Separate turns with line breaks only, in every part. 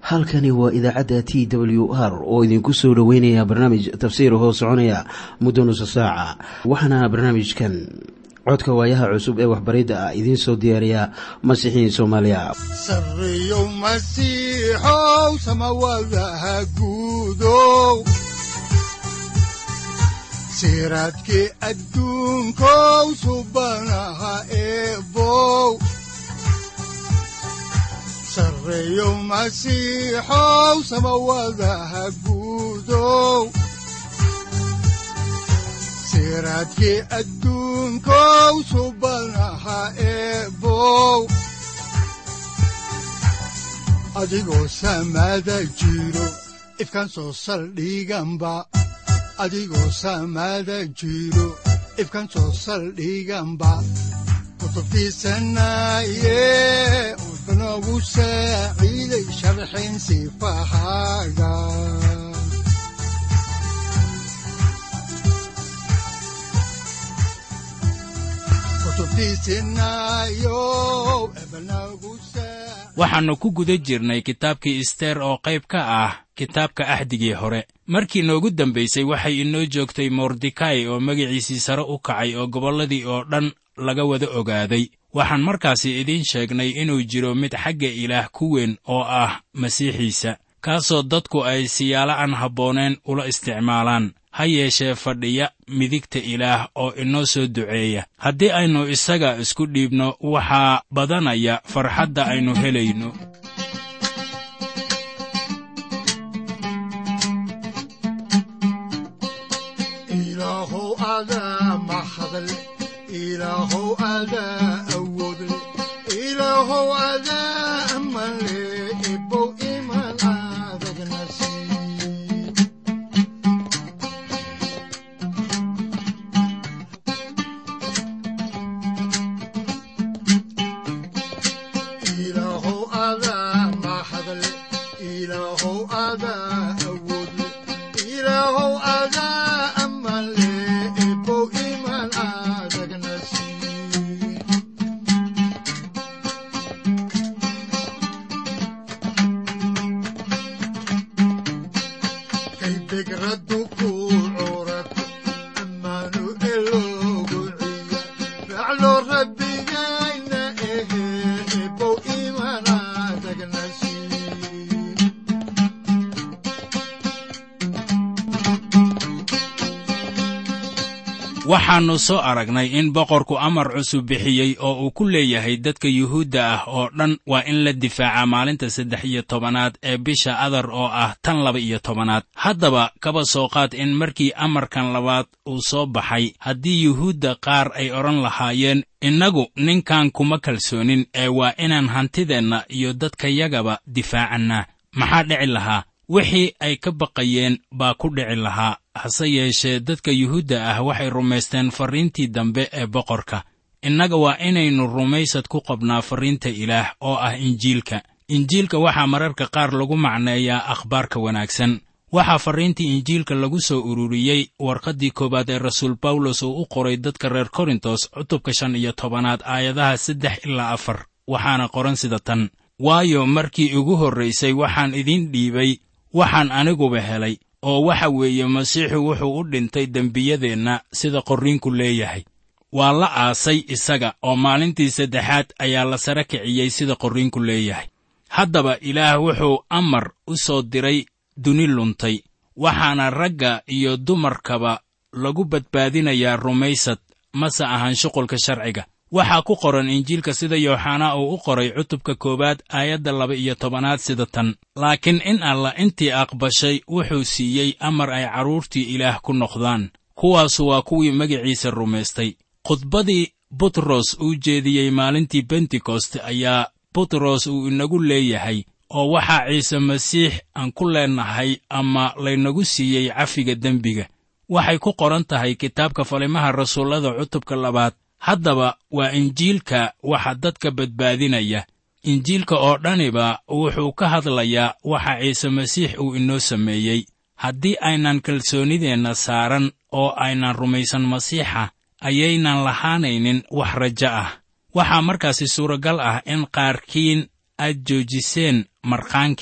halkani waa idaacadda t w r oo idinku soo dhoweynaya barnaamij tafsiir hoo soconaya muddo nusa saaca waxaana barnaamijkan codka waayaha cusub ee waxbaridda ah idiin soo diyaariya masiixiin soomaaliya
sareyow masiixow samawadaha guudow siraadkii adduunkow subanaha eebow sareyow masiixow samawadaha guudow siraadkii adduunkow subanaha eebow adigoo samada jiro ifkaan soo saldhiganba adigoo samada jiro ifkaan soo saldhiganba kutubtiisanaye udanogu saaciiday sharxin sifahaaga
waxaannu ku guda jirnay kitaabkii isteer oo qayb ka ah kitaabka axdigii hore markii noogu dambaysay waxay inoo joogtay mordekai oo magaciisii sare u kacay oo gobolladii oo dhan laga wada ogaaday waxaan markaasi idiin sheegnay inuu jiro mid xagga ilaah ku weyn oo ah masiixiisa kaasoo dadku ay siyaalo aan habbooneen ula isticmaalaan ha yeeshee fadhiya midigta ilaah oo inoo soo duceeya haddii aynu isaga isku dhiibno waxaa badanaya farxadda aynu helayno waxaannu soo aragnay in boqorku amar cusub bixiyey oo uu ku leeyahay dadka yuhuudda ah oo dhan waa in la difaaca maalinta saddex iyo tobanaad ee bisha adar oo ah tan laba iyo tobanaad haddaba kaba soo qaad in markii amarkan labaad uu soo baxay haddii yuhuudda qaar ay odhan lahaayeen innagu ninkan kuma kalsoonin ee waa inaan hantideenna iyo dadkayagaba difaacannaa maxaa dhici lahaa wixii ay ka baqayeen baa ku dhici lahaa hase yeeshee dadka yuhuudda ah waxay rumaysteen farriintii dambe ee boqorka innaga waa inaynu rumaysad ku qabnaa farriinta ilaah oo ah injiilka injiilka waxaa mararka qaar lagu macneeyaa akhbaarka wanaagsan waxaa farriintii injiilka lagu soo ururiyey warqaddii koowaad ee rasuul bawlos uu u qoray dadka reer korintos cutubka shan iyo tobanaad aayadaha saddex ilaa afar waxaana qoran sida tan waayo markii ugu horraysay waxaan idiin dhiibay waxaan aniguba helay oo waxa weeye masiixu wuxuu u dhintay dembiyadeenna sida qorriinku leeyahay waa la aasay isaga oo maalintii saddexaad ayaa la sare kiciyey sida qorriinku leeyahay haddaba ilaah wuxuu amar u soo diray duni luntay waxaana ragga iyo dumarkaba lagu badbaadinayaa rumaysad mase ahan shuqulka sharciga waxaa ku qoran injiilka sida yooxanaa uu u qoray cutubka koowaad aayadda laba iyo tobanaad sida tan laakiin in allah intii aqbashay wuxuu siiyey amar ay carruurtii ilaah ku noqdaan kuwaasu waa kuwii magaciisa rumaystay khudbadii butros uu jeediyey maalintii bentekost ayaa butros uu inagu leeyahay oo waxaa ciise masiix aan ku leennahay ama laynagu siiyey cafiga dembiga waxay ku qoran tahay kitaabka falimaha rasuullada cutubka labaad haddaba waa injiilka waxa dadka badbaadinaya injiilka oo dhaniba wuxuu ka hadlayaa waxa ciise masiix uu inoo sameeyey haddii aynan kalsoonideenna saaran oo aynan rumaysan masiixa ayaynan lahaanaynin wax rajo ah waxaa markaasi suuragal ah in qaarkiin aad joojiseen markhaankii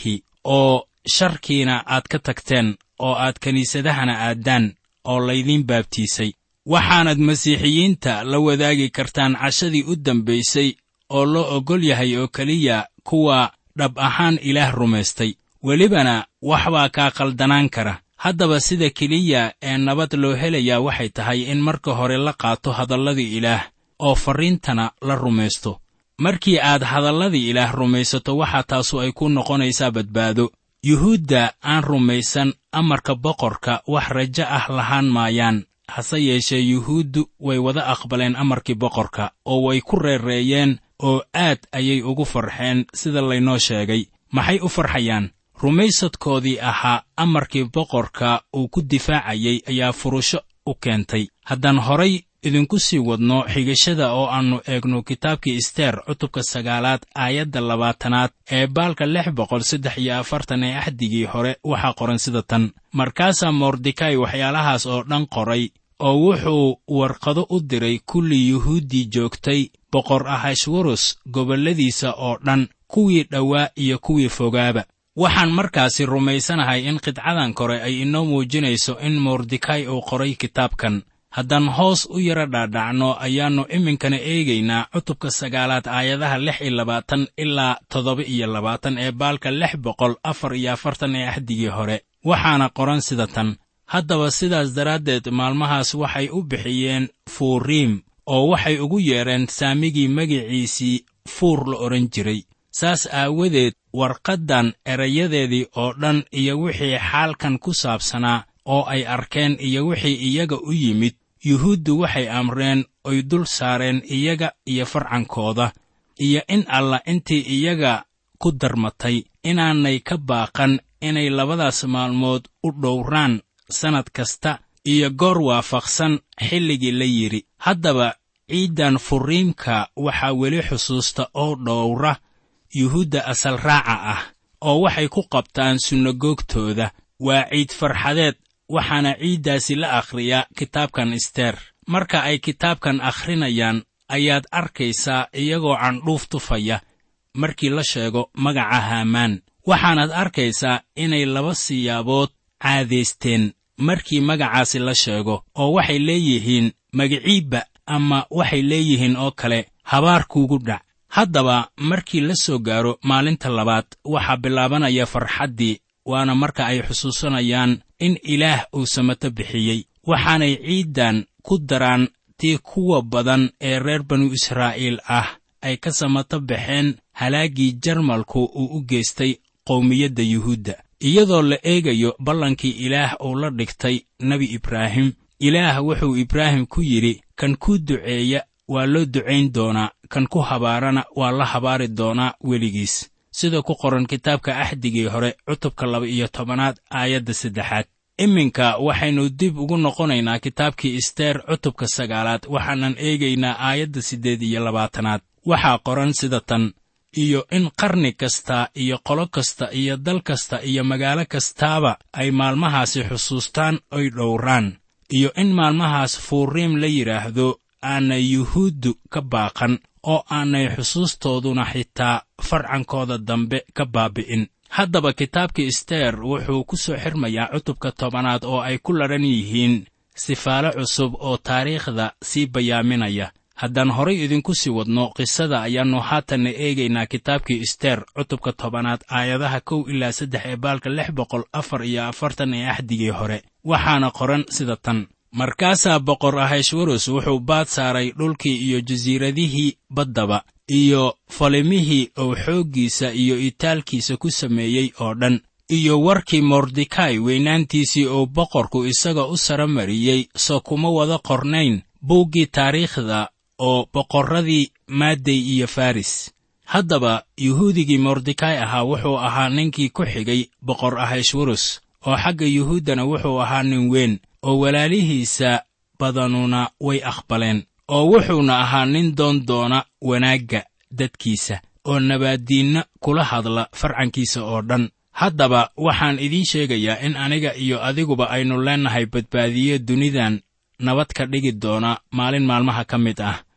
oo sharkiina aad ka tagteen oo aad kiniisadahana aaddaan oo laydiin baabtiisay waxaanad masiixiyiinta la wadaagi kartaan cashadii u dambaysay oo loo oggol yahay oo keliya kuwa dhab ahaan ilaah rumaystay welibana wax baa kaa qaldanaan kara haddaba sida keliya ee nabad loo helayaa waxay tahay in marka hore la qaato hadalladii ilaah oo farriintana la rumaysto markii aad hadalladii ilaah rumaysato waxaa taasu ay ku noqonaysaa badbaado yuhuudda aan rumaysan amarka boqorka wax rajo ah lahaan maayaan hase yeeshee yuhuuddu way wada aqbaleen amarkii boqorka oo way ku reereeyeen oo aad ayay ugu farxeen sida laynoo sheegay maxay u farxayaan rumaysadkoodii ahaa amarkii boqorka uu ku difaacayay ayaa furusho u keentay haddaan horay idinku sii wadno xigashada oo aannu eegno kitaabkii isteer cutubka sagaalaad aayadda labaatanaad ee baalka lix boqol saddex iyo afartan ee axdigii hore waxaa qoran sida tan markaasaa mordekai waxyaalahaas oo dhan qoray oo wuxuu warqado u diray kulli yuhuuddii joogtay boqor ahashwarus gobolladiisa oo dhan kuwii dhowaa iyo kuwii fogaaba waxaan markaasi rumaysanahay in qidcadan kore ay inoo muujinayso in mordekai uu qoray kitaabkan haddaan hoos u yara dhaadhacno ayaannu iminkana eegaynaa cutubka sagaalaad aayadaha lix iyo labaatan ilaa toddoba iyo labaatan ee baalka lix boqol afar iyo afartan ee axdigii hore waxaana qoran sida tan haddaba sidaas daraaddeed maalmahaas waxay u bixiyeen fuuriim oo waxay ugu yeedheen saamigii magiciisii fuur la odhan jiray saas aawadeed warqaddan erayadeedii oo dhan iyo wixii xaalkan ku saabsanaa oo ay arkeen iyo wixii iyaga u yimid yuhuuddu waxay amreen oy dul saareen iyaga iyo farcankooda iyo in alla intii iyaga ku darmatay inaanay ka baaqan inay labadaas maalmood u dhowraan sannad kasta iyo goor waafaqsan xilligii la yidhi haddaba ciiddan furiimka waxaa weli xusuusta oo dhowra yuhuudda asal raaca ah oo waxay ku qabtaan sunagoogtooda waa ciid farxadeed waxaana ciiddaasi la akhriyaa kitaabkan isteer marka ay kitaabkan akhrinayaan ayaad arkaysaa iyagoo candhuuf tufaya markii la sheego magaca haamaan waxaanaad arkaysaa inay laba siyaabood caadaysteen markii magacaasi la sheego oo waxay leeyihiin magiciibba ama waxay leeyihiin oo kale habaar kuugu dhac haddaba markii la soo gaaro maalinta labaad waxaa bilaabanaya farxaddii waana marka ay xusuusanayaan in ilaah uu samato bixiyey waxaanay ciiddan ku daraan tii kuwa badan ee reer banu israa'iil ah ay ka samato baxeen halaaggii jarmalku uu u geystay qowmiyadda yuhuudda iyadoo la eegayo ballankii ilaah uu la dhigtay nebi ibraahim ilaah wuxuu ibraahim ku yidhi kan kuu duceeya waa loo ducayn doonaa kan ku habaarana waa la habaari doonaa weligiis sida ku qoran kitaabka axdigii hore cutubka laba iyo tobanaad aayadda saddexaad iminka waxaynu dib ugu noqonaynaa kitaabkii isteer cutubka sagaalaad waxaanan eegaynaa aayadda siddeed iyo labaatanaad waxaa qoran sida tan iyo in qarni kasta iyo qolo kasta iyo dal kasta iyo magaalo kastaaba ay maalmahaasi xusuustaan oy dhowraan iyo in maalmahaas fuuriim la yidhaahdo aanay yuhuuddu ka baaqan oo aanay xusuustooduna xitaa farcankooda dambe ka baabi'in haddaba kitaabkii isteer wuxuu ku soo xirmayaa cutubka tobanaad oo ay ku ladhan yihiin sifaalo cusub oo taariikhda sii bayaaminaya haddaan horay idinku sii wadno qisada ayaannu haatanna eegaynaa kitaabkii isteer cutubka tobanaad aayadaha kow ilaa saddex ee baalka lix boqol afar iyo afartan ee axdigii hore waxaana qoran sida tan markaasaa boqor ahashwarus wuxuu baad saaray dhulkii iyo jasiiradihii baddaba iyo falimihii uu xooggiisa iyo itaalkiisa ku sameeyey oo dhan iyo warkii mordekai weynaantiisii uu boqorku isaga u sara mariyey soo kuma wada qornayn buuggii taariikhda oo boqorradii maadey iyo faris haddaba yuhuudigii mordekai ahaa wuxuu ahaa ninkii ku xigay boqor ahashwarus oo xagga yuhuuddana wuxuu ahaa nin weyn oo walaalihiisa badanuna way aqbaleen oo wuxuuna ahaa nin doon doona wanaagga dadkiisa oo nabaaddiinna kula hadla farcankiisa oo dhan haddaba waxaan idiin sheegayaa in aniga iyo adiguba aynu leennahay badbaadiye dunidan nabad ka dhigi doona maalin maalmaha ka mid ah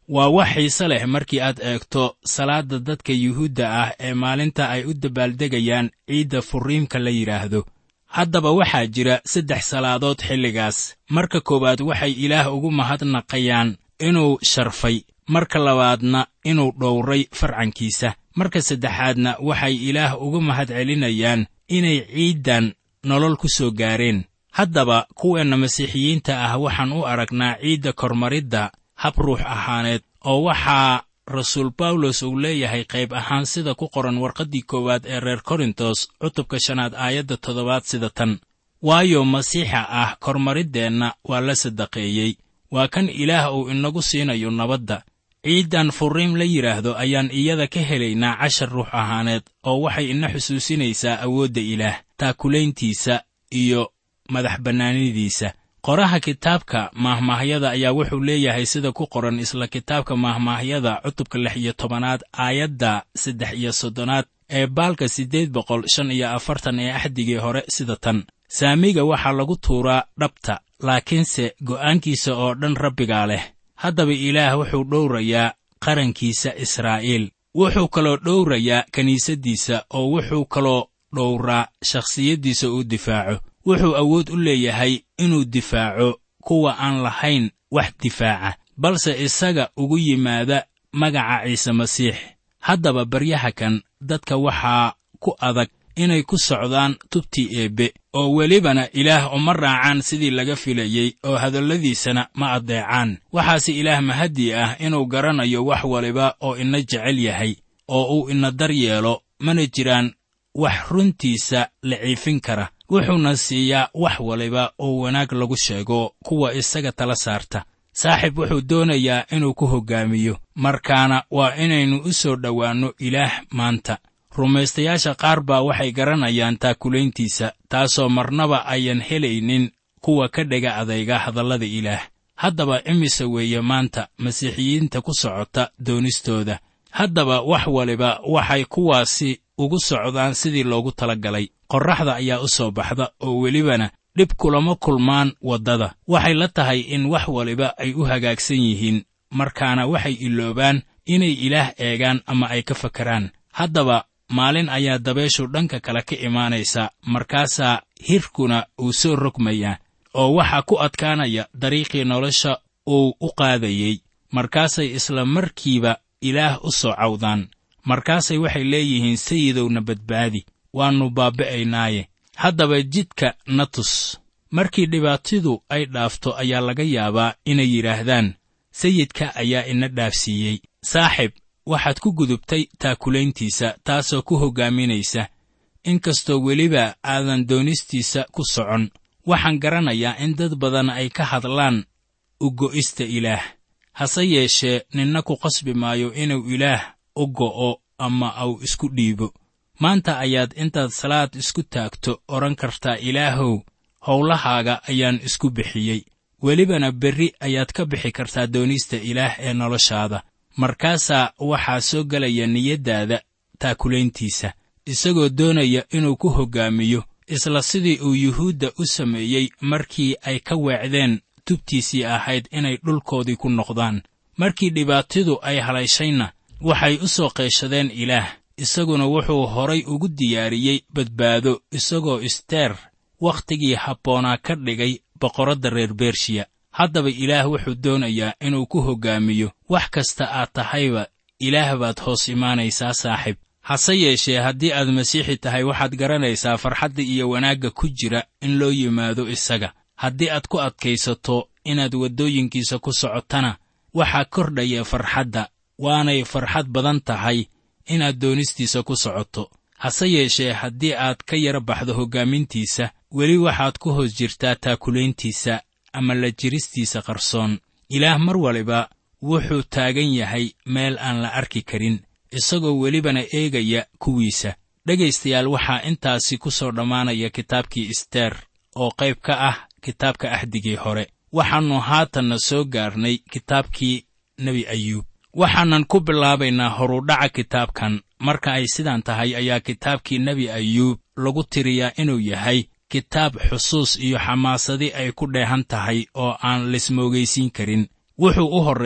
waa wax xiise leh markii aad eegto salaadda dadka yuhuudda ah ee maalinta ay u dabaaldegayaan ciidda furiimka la yidhaahdo haddaba waxaa jira saddex salaadood xilligaas marka koowaad waxay ilaah ugu mahadnaqayaan inuu sharfay marka labaadna inuu dhowray farcankiisa marka saddexaadna waxay ilaah uga mahad celinayaan inay ciiddan nolol ku soo gaareen haddaba kuweenna masiixiyiinta ah waxaan u aragnaa ciidda kormaridda hab ruux ahaaneed oo waxaa rasuul bawlos uu leeyahay qayb ahaan sida ku qoran warqaddii koowaad ee reer korintos cutubka shanaad aayadda toddobaad sida tan waayo masiixa ah kormariddeenna waa la sadaqeeyey waa kan ilaah uu inagu siinayo nabadda ciiddan furiim la yidhaahdo ayaan iyada ka helaynaa cashar ruux ahaaneed oo waxay ina xusuusinaysaa awoodda ilaah taakulayntiisa iyo madax bannaanidiisa qoraha kitaabka maahmaahyada ayaa wuxuu leeyahay sida ku qoran isla kitaabka maahmaahyada cutubka lix iyo tobanaad aayadda saddex iyo soddonaad ee baalka siddeed boqol shan iyo afartan ee axdigii hore sida tan saamiga waxaa lagu tuuraa dhabta laakiinse go'aankiisa oo dhan rabbigaa leh haddaba ilaah wuxuu dhowrayaa qarankiisa israa'iil wuxuu kaloo dhowrayaa kiniisaddiisa oo wuxuu kaloo dhowraa shakhsiyaddiisa uu difaaco wuxuu awood u leeyahay inuu difaaco kuwa aan lahayn wax difaaca balse isaga ugu yimaada magaca ciise masiix haddaba baryaha kan dadka waxaa ku adag inay ku socdaan tubtii eebbe oo welibana ilaah uma raacaan sidii laga filayey oo hadalladiisana ma addeecaan waxaase ilaah mahadii ah inuu garanayo wax waliba oo ina jecel yahay oo uu ina dar yeelo mana jiraan wax runtiisa la ciifin kara wuxuuna siiyaa wax waliba oo wanaag lagu sheego kuwa isaga tala saarta saaxiib wuxuu doonayaa inuu ku hoggaamiyo markaana waa inaynu u soo dhowaanno ilaah maanta rumaystayaasha qaar baa waxay garanayaan taakulayntiisa taasoo marnaba ayan helaynin kuwa ka dhega adayga hadallada ilaah haddaba imise weeye maanta masiixiyiinta ku socota doonistooda haddaba wax waliba waxay kuwaasi ugu socdaan sidii loogu tala galay qorraxda ayaa u soo baxda oo welibana dhib kulama kulmaan waddada waxay la tahay in wax waliba ay u hagaagsan yihiin markaana waxay iloobaan inay ilaah eegaan ama ay ka fakaraan haddaba maalin ayaa dabeeshu dhanka kale ka imaanaysa markaasaa hirkuna uu soo rogmayaa oo waxaa ku adkaanaya dariiqii nolosha uu u qaadayey markaasay isla markiiba ilaah u soo cawdaan markaasay waxay leeyihiin sayidowna badbaadi waannu baabbi'aynaaye haddaba jidka na tus markii dhibaatidu ay dhaafto ayaa laga yaabaa inay yidhaahdaan sayidka ayaa ina dhaafsiiyey saaxib waxaad ku gudubtay taakulayntiisa taasoo ku hoggaaminaysa inkastoo weliba aadan doonistiisa ku socon waxaan garanayaa in dad badan ay ka hadlaan u go'ista ilaah hase yeeshee ninna ku qasbi maayo inuu ilaah u go'o ama au isku dhiibo maanta ayaad intaad salaad isku taagto odhan kartaa ilaahow howlahaaga ayaan isku bixiyey welibana berri ayaad ka bixi kartaa doonista ilaah ee noloshaada markaasaa waxaa soo gelaya niyaddaada taakulayntiisa isagoo doonaya inuu ku hoggaamiyo isla sidii uu yuhuudda u sameeyey markii ay ka weecdeen tubtiisii ahayd inay dhulkoodii ku noqdaan markii dhibaatidu ay halayshayna waxay u soo qeeshadeen ilaah isaguna wuxuu horay ugu diyaariyey badbaado isagoo isteer wakhtigii habboonaa ka dhigay boqoradda reer bershiya haddaba ilaah wuxuu doonayaa inuu ku hoggaamiyo wax kasta aad tahayba ilaah baad hoos imaanaysaa saaxib hase yeeshee haddii aad masiixi tahay waxaad garanaysaa farxadda iyo wanaagga ku jira in loo yimaado isaga haddii aad ku adkaysato inaad waddooyinkiisa ku socotana waxaa kordhaya farxadda waanay farxad badan tahay inaad doonistiisa ku socoto hase yeeshee haddii aad ka yara baxdo hoggaamintiisa weli waxaad ku hoos jirtaa taakulayntiisa ama la jiristiisa qarsoon ilaah mar waliba wuxuu taagan yahay meel aan la arki karin isagoo welibana eegaya kuwiisa dhegaystayaal waxaa intaasi ku soo dhammaanaya kitaabkii isteer oo qayb ka ah kitaabka ahdigii hore waxaannu haatanna soo gaarnay kitaabkii nebi ayuub waxaanan ku bilaabaynaa horudhaca kitaabkan marka ay sidaan tahay ayaa kitaabkii nebi ayuub lagu tiriyaa inuu yahay kitaab xusuus iyo xamaasadi ay ku dheehan tahay oo aan lismoogaysiin karin wuxuu u horreeyaa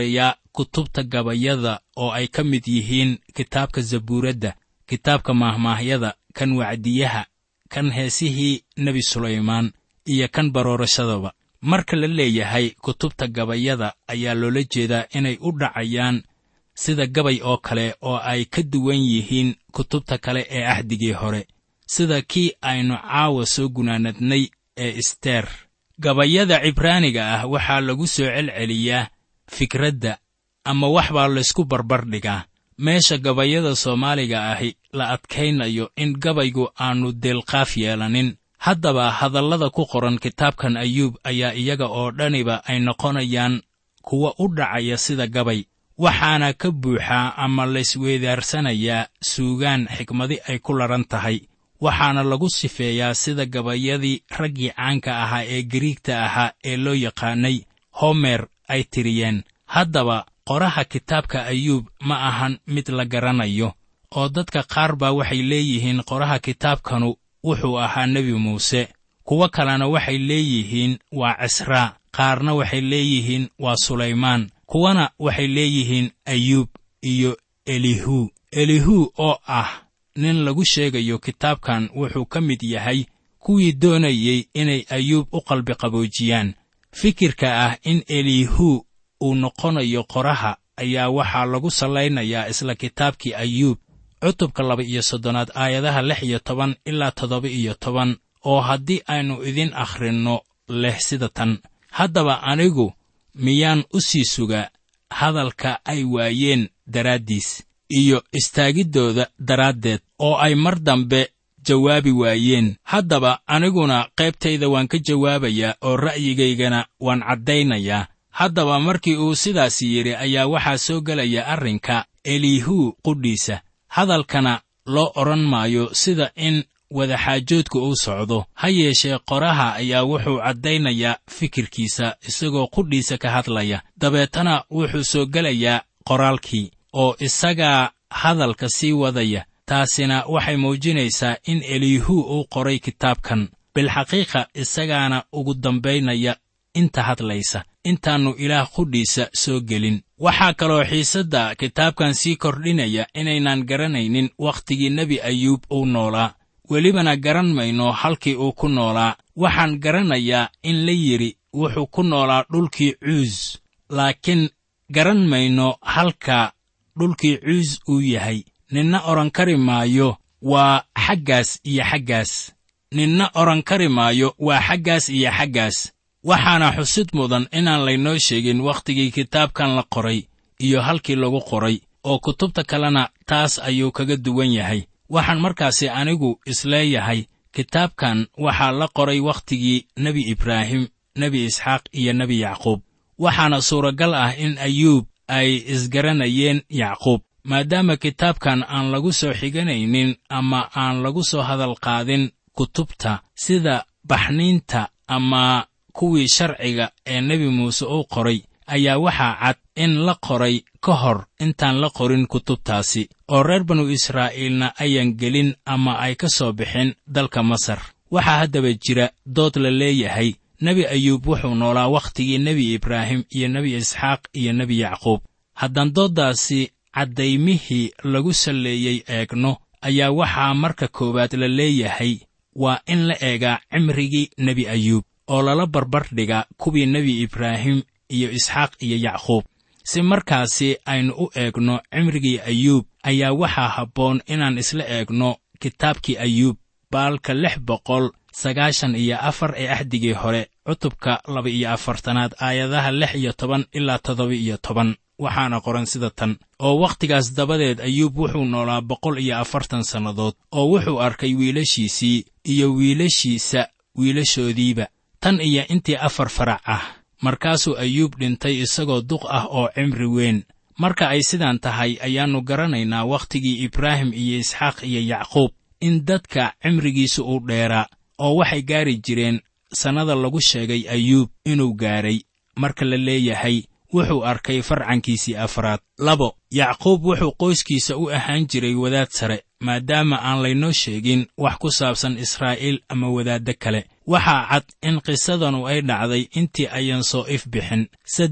kutubta gabayada oo ay ka mid yihiin kitaabka zabuuradda kitaabka maahmaahyada kan wacdiyaha kan heesihii nebi sulaymaan iyo kan baroorashadaba marka la leeyahay kutubta gabayada ayaa loola jeedaa inay u dhacayaan sida gabay oo kale oo ay ka duwan yihiin kutubta kale ee axdigii hore sida kii aynu caawa soo gunaanadnay ee isteer gabayada cibraaniga ah waxaa lagu soo celceliyaa fikradda ama wax baa laysku barbardhigaa meesha gabayada soomaaliga ahi la adkaynayo in gabaygu aannu deelqaaf yeelanin haddaba hadallada ku qoran kitaabkan ayuub ayaa iyaga oo dhaniba ay noqonayaan kuwa u dhacaya sida gabay waxaana ka buuxaa ama laysweydaarsanayaa suugaan xikmadi ay ku ladhan tahay waxaana lagu sifeeyaa sida gabayadii raggii caanka ahaa ee gariigta ahaa ee loo yaqaanay homer ay tiriyeen haddaba qoraha kitaabka ayuub ma ahan mid la garanayo oo dadka qaar baa waxay leeyihiin qoraha kitaabkanu wuxuu ahaa nebi muuse kuwo kalena waxay leeyihiin waa cisraa qaarna waxay leeyihiin waa sulaymaan kuwana waxay leeyihiin ayuub iyo elihu elihu oo ah nin lagu sheegayo kitaabkan wuxuu ka mid yahay kuwii doonayey inay ayuub u qalbiqaboojiyaan fikirka ah in elihu uu noqonayo qoraha ayaa waxaa lagu sallaynayaa isla kitaabkii ayuub cutubka laba iyo soddonaad aayadaha lix iyo toban ilaa toddoba iyo toban oo haddii aynu idin akhrinno leh sida tan haddaba anigu miyaan u sii sugaa hadalka ay waayeen daraaddiis iyo istaagiddooda daraaddeed oo ay mar dambe jawaabi waayeen haddaba aniguna qaybtayda waan ka jawaabayaa oo ra'yigaygana waan caddaynayaa haddaba markii uu sidaas yidhi ayaa waxaa soo gelaya arrinka elihu qudhiisa hadalkana loo odhan maayo sida in wadaxaajoodku uu socdo ha yeeshee qoraha ayaa wuxuu caddaynayaa fikirkiisa isagoo qudhiisa ka hadlaya dabeetana wuxuu soo gelayaa qoraalkii oo isagaa hadalka sii wadaya taasina waxay muujinaysaa in elihu uu qoray kitaabkan bilxaqiiqa isagaana ugu dambaynaya inta hadlaysa intaannu ilaah qudhiisa soo gelin waxaa kaloo xiisadda kitaabkan sii kordhinaya inaynaan garanaynin wakhtigii nebi ayuub uu noolaa welibana garan mayno halkii uu ku noolaa waxaan garanayaa in la yidhi wuxuu ku noolaa dhulkii cuus laakiin garan mayno halka dhulkii cuus uu yahay ninna odhan kari maayo waa xaggaas iyo xaggaas ninna odhan kari maayo waa xaggaas iyo xaggaas waxaana xusid mudan inaan laynoo sheegin wakhtigii kitaabkan la qoray iyo halkii lagu qoray oo kutubta kalena taas ayuu kaga duwan yahay waxaan markaasi anigu isleeyahay kitaabkan waxaa la qoray wakhtigii nebi ibraahim nebi isxaaq iyo nebi yacquub waxaana suuragal ah in ayuub ay isgaranayeen yacquub maadaama kitaabkan aan lagu soo xiganaynin ama aan lagu soo hadal qaadin kutubta sida baxniinta ama kuwii sharciga ee nebi muuse uu qoray ayaa waxaa cad in la qoray ka hor intaan la qorin kutubtaasi oo reer banu israa'iilna ayan gelin ama ay ka soo bixin dalka masar waxaa haddaba jira dood la leeyahay nebi ayuub wuxuu noolaa wakhtigii nebi ibraahim iyo nebi isxaaq iyo nebi yacquub haddaan dooddaasi caddaymihii lagu salleeyey eegno ayaa waxaa marka koowaad la leeyahay waa in la eegaa cimrigii nebi ayuub oo lala barbardhiga kuwii nebi ibraahim iyo isxaaq iyo yacquub si markaasi aynu u eegno cimrigii ayuub ayaa waxaa habboon inaan isla eegno kitaabkii ayuub baalka lix boqol sagaashan iyo afar ee axdigii hore cutubka laba iyo afartanaad aayadaha lix iyo toban ilaa toddoba iyo toban waxaana qoran sida tan oo wakhtigaas dabadeed ayuub wuxuu noolaa boqol iyo afartan sannadood oo wuxuu arkay wiilashiisii iyo wiilashiisa wiilashoodiiba tan iyo intii afar farac ah markaasuu ayuub dhintay isagoo duq ah oo cimri weyn marka ay sidaan tahay ayaannu garanaynaa wakhtigii ibraahim iyo isxaaq iyo yacquub in dadka cimrigiisu uu dheeraa oo waxay gaari jireen sannada lagu sheegay ayuub inuu gaaray marka la leeyahay wuxuu arkay farcankiisii afraad labo yacquub wuxuu qoyskiisa u ahaan jiray wadaad sare maadaama aan laynoo sheegin wax ku saabsan israa'iil ama wadaaddo kale waxaa cad in qisadanu ay dhacday intii ayan soo if bixin saddex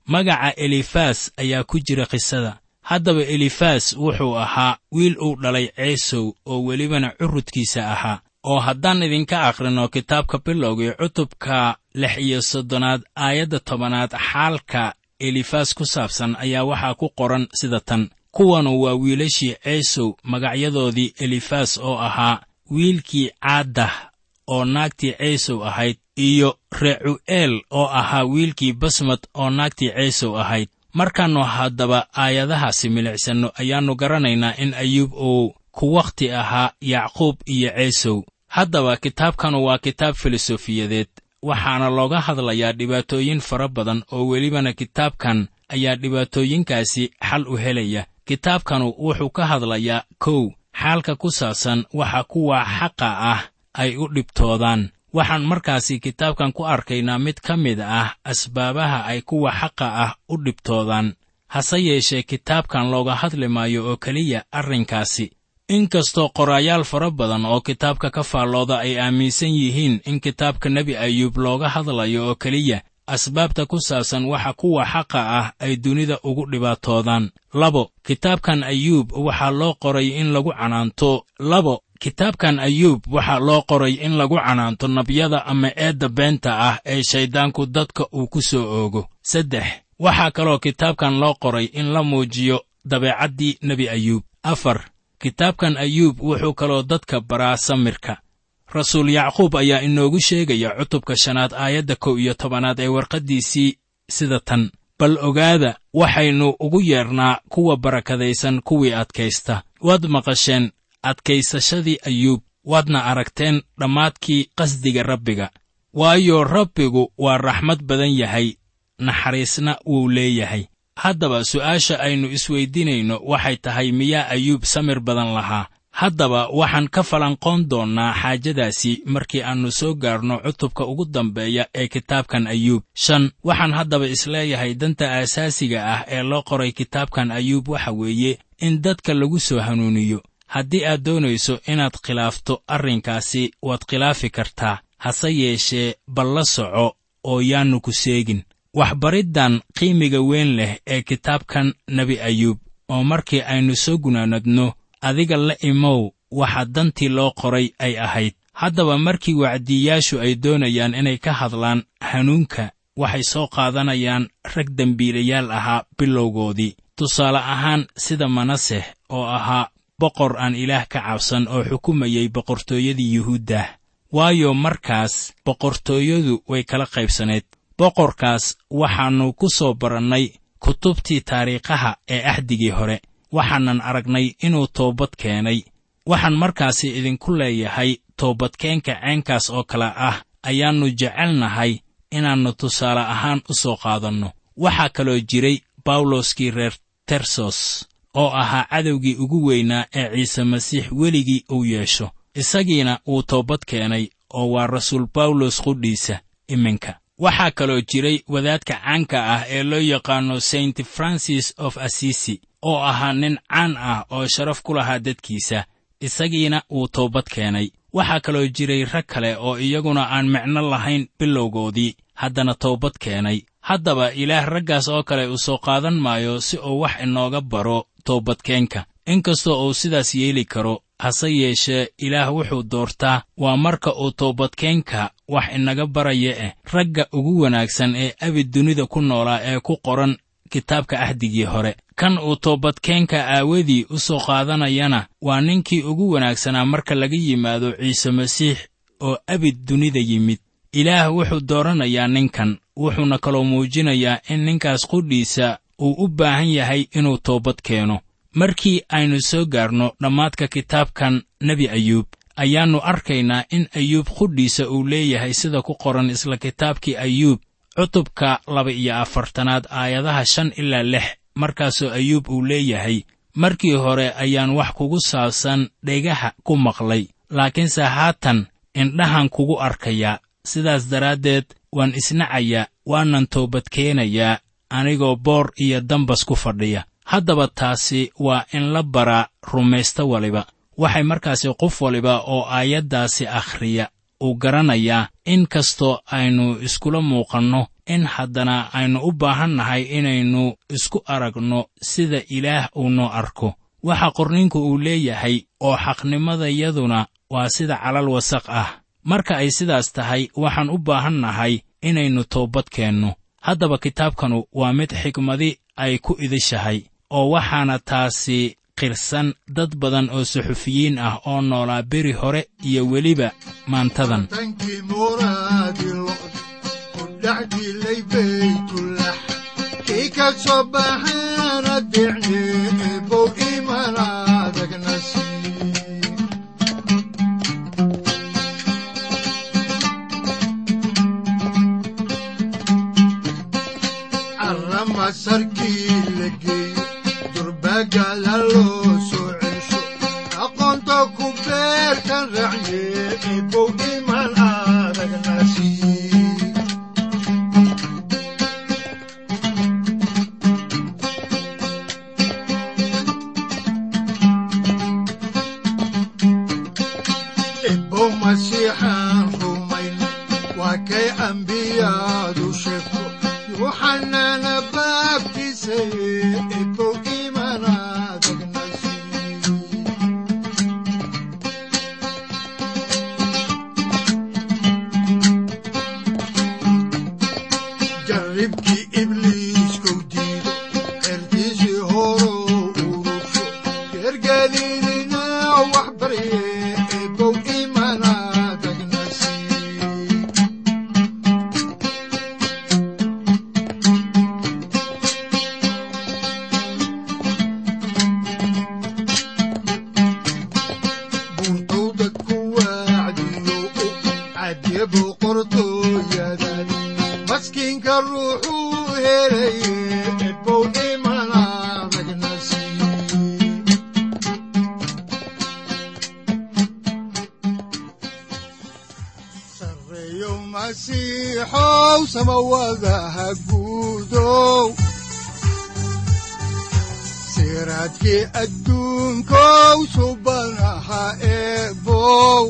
magaca elifas ayaa ku jira qisada haddaba elifas wuxuu ahaa wiil uu dhalay ceesow oo welibana curudkiisa ahaa oo haddaan idinka akhrino kitaabka bilowgii cutubka lix iyo soddonaad aayadda tobanaad xaalka elifas ku saabsan ayaa waxaa ku qoran sida tan kuwanu waa wiilashii ceesow magacyadoodii elifas oo ahaa wiilkii caaddah oo naagtii ceesow ahayd iyo recu'eel oo ahaa wiilkii basmad oo naagtii ceesow ahayd markaannu haddaba aayadahaasi milicsanno ayaannu garanaynaa in ayuub uu ku wakhti ahaa yacquub iyo ceesow haddaba kitaabkanu waa kitaab filosofiyadeed waxaana looga hadlayaa dhibaatooyin fara badan oo welibana kitaabkan ayaa dhibaatooyinkaasi xal u helaya kitaabkanu wuxuu ka hadlayaa kow xaalka ku saabsan waxa kuwa xaqa ah ay u dhibtoodaan waxaan markaasi kitaabkan ku arkaynaa mid ka mid ah asbaabaha ay kuwa xaqa ah u dhibtoodaan hase yeeshee kitaabkan looga hadli maayo oo keliya arrinkaasi inkastoo qoraayaal fara badan oo kitaabka ka faallooda ay aaminsan yihiin in kitaabka nebi ayuub looga hadlayo oo keliya asbaabta ku saabsan waxa kuwa xaqa ah ay dunida ugu dhibaatoodaan labo kitaabkan ayuub waxaa loo qoray in lagu canaanto labo kitaabkan ayuub waxaa loo qoray in lagu canaanto nabyada ama eedda beenta ah ee shayddaanku dadka uu ku soo oogo saddex waxaa kaloo kitaabkan loo qoray in la muujiyo dabeecaddii nebi ayuub afar kitaabkan ayuub wuxuu kaloo dadka baraa samirka rasuul yacquub ayaa inoogu sheegaya cutubka shanaad aayadda kow iyo tobanaad ee warqaddiisii sida tan bal ogaada waxaynu ugu yeedhnaa kuwa barakadaysan kuwii adkaysta waad maqasheen adkaysashadii ayuub waadna aragteen dhammaadkii qasdiga rabbiga waayo rabbigu waa raxmad badan yahay naxariisna wuu leeyahay haddaba su'aasha aynu isweyddiinayno waxay tahay miyaa ayuub samir badan lahaa haddaba waxaan ka falanqoon doonnaa xaajadaasi markii aannu soo gaarno cutubka ugu dambeeya ee kitaabkan ayuub shan waxaan haddaba isleeyahay danta aasaasiga ah ee loo qoray kitaabkan ayuub waxa weeye in dadka lagu soo hanuuniyo haddii aad doonayso inaad khilaafto arrinkaasi waad khilaafi kartaa hase yeeshee bal la soco oo yaannu ku seegin waxbariddan qiimiga weyn leh ee kitaabkan nebi ayuub oo markii aynu soo gunaanadno adiga la imow waxa dantii loo qoray ay ahayd haddaba markii wacdiyayaashu ay doonayaan inay ka hadlaan hanuunka waxay soo qaadanayaan rag dembiilayaal ahaa bilowgoodii tusaale ahaan sida manaseh oo ahaa boqor aan ilaah ka cabsan oo xukumayay boqortooyadii yuhuuddah waayo markaas boqortooyadu way kala qaybsaneed boqorkaas waxaannu ku soo barannay kutubtii taariikhaha ee axdigii hore waxaanan aragnay inuu toobad keenay waxaan markaasi idinku leeyahay toobadkeenka ceenkaas oo kale ah ayaannu jecelnahay inaannu tusaale ahaan u soo qaadanno waxaa kaloo jiray bawloskii reer tersos oo ahaa cadowgii ugu weynaa ee ciise masiix weligii uu yeesho isagiina wuu toobad keenay oo waa rasuul bawlos qudhiisa iminka waxaa kaloo jiray wadaadka caanka ah ee loo yaqaanno saint francis of assisi oo ahaa nin caan ah oo sharaf ku lahaa dadkiisa isagiina wuu toobad keenay waxaa kaloo jiray rag kale oo iyaguna aan micno lahayn bilowgoodii haddana toobad keenay haddaba ilaah raggaas oo kale uu soo qaadan maayo si uu wax inooga baro toobadkeenka inkastoo uu sidaas yeeli karo hase yeeshee ilaah wuxuu doortaa waa marka uu toobadkeenka wax inaga baraya eh ragga ugu wanaagsan ee abid dunida ku noolaa ee ku qoran kitaabka ahdigii hore kan uu toobadkeenka aawadii u soo qaadanayana waa ninkii ugu wanaagsanaa marka laga yimaado ciise masiix oo abid dunida yimid ilaah wuxuu dooranayaa ninkan wuxuuna kaloo muujinayaa in ninkaas qudhiisa uu u baahan yahay inuu toobad keeno markii aynu soo gaarno dhammaadka kitaabkan nebi ayuub ayaannu arkaynaa in ayuub qudhiisa uu leeyahay sida ku qoran isla kitaabkii ayuub cutubka laba iyo afartanaad aayadaha shan ilaa lix markaasoo ayuub uu leeyahay markii hore ayaan wax kugu saabsan dhegaha ku maqlay laakiinse haatan indhahan kugu arkayaa sidaas daraaddeed waan isnacayaa waanan toobadkeenayaa anigoo boor iyo dambas ku fadhiya haddaba taasi waa in la baraa rumaysto waliba waxay markaasi qof waliba oo aayaddaasi akhriya uu garanayaa in kastoo aynu iskula muuqanno in haddana aynu u baahan nahay inaynu isku aragno sida ilaah uu noo arko waxa qorninku uu leeyahay oo xaqnimadayaduna waa sida calal wasaq ah marka ay sidaas tahay waxaan u baahan nahay inaynu toobad keenno haddaba kitaabkanu waa mid xikmadi ay ku idishahay oo waxaana taasi qirsan dad badan oo suxufiyiin ah oo noolaa beri hore iyo weliba maantadan
tankii muraadi lo'd ku dhex dilay baytulax kii ka soo baxaana dicni ebow iman adagna sii carrama sarkii la geeyo durbagala loo soo cesho aqoonta ku beerkan racye ebow iman adagna sii ebow masiixaan rumayn waa kay ambiyadu sheegto yuuxanana baabtiisaye ebow iman adagna sii jarribkii ibliiskow diido xertiisii horou urusho geergeliidina wax barye ebow iman adagna sii buntowda ku wacdiyo u cadyabu qortooyadan maskiinka ruuxuu helaye ebow iman adagna sii sareeyo masiixow samawadaha guudow siraadkii adduunkow subanaha eebow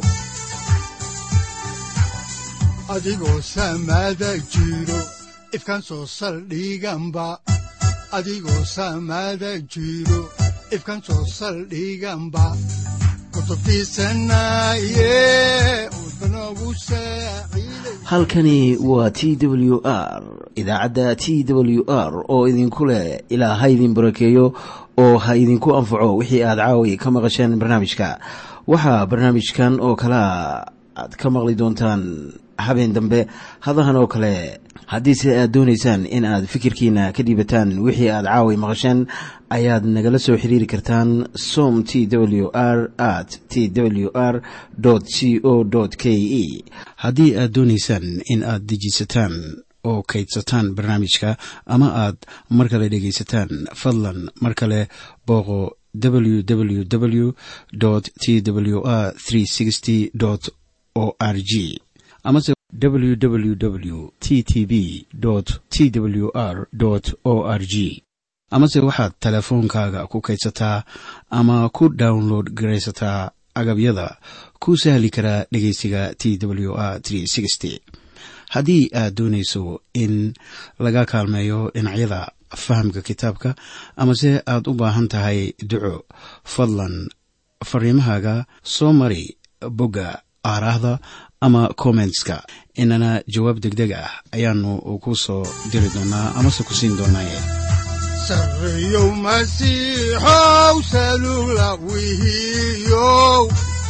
adigoo samada jiro ifkan soo saldhiganba adigoo samada jiro ifkan soo saldhiganba kutubtiisanaye udbanogu saaciiday
halkani waa t w r idaacadda t w r oo idinku leh ilaa ha idin barakeeyo oo ha idinku anfaco wixii aad caawi ka maqasheen barnaamijka waxaa barnaamijkan oo kalea aad ka maqli doontaan habeen dambe hadahan oo kale haddiise aad doonaysaan in aad fikirkiina ka dhiibataan wixii aad caawi maqasheen ayaad nagala soo xiriiri kartaan som t w r at t w r c o k e haddii aad doonaysaan in aad dejiisataan oo kaydsataan barnaamijka ama aad mar kale dhegaysataan fadlan mar kale booqo www t w r o r g amase www t t b t w r o r g amase waxaad teleefoonkaaga ku kaydsataa ama ku download garaysataa agabyada ku sahli karaa dhegeysiga t w r haddii aad doonayso in laga kaalmeeyo dhinacyada fahamka kitaabka amase aad u baahan tahay duco fadlan fariimahaaga soo mari bogga aaraahda ama kommentska inana jawaab degdeg ah ayaanu ku soo diri doonaa amase ku siin doonaaye
sareeyow masiixow salugla wihiyow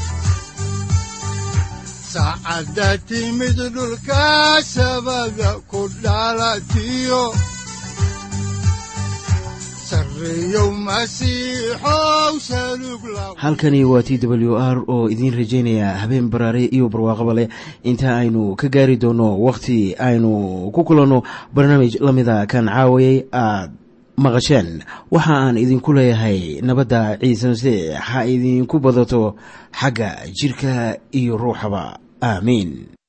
saacadda timid dhulka sabada ku dhalatiyo sareeyow masiixow salugla
halkani waa t w r oo idiin rajaynaya habeen baraare iyo barwaaqaba leh inta aynu ka gaari doono wakhti aynu ku kulanno barnaamij la mida kan caawayay aad maqasheen waxa aan idinku leeyahay nabadda ciise masiix ha idinku badato xagga jidhka iyo ruuxaba aamiin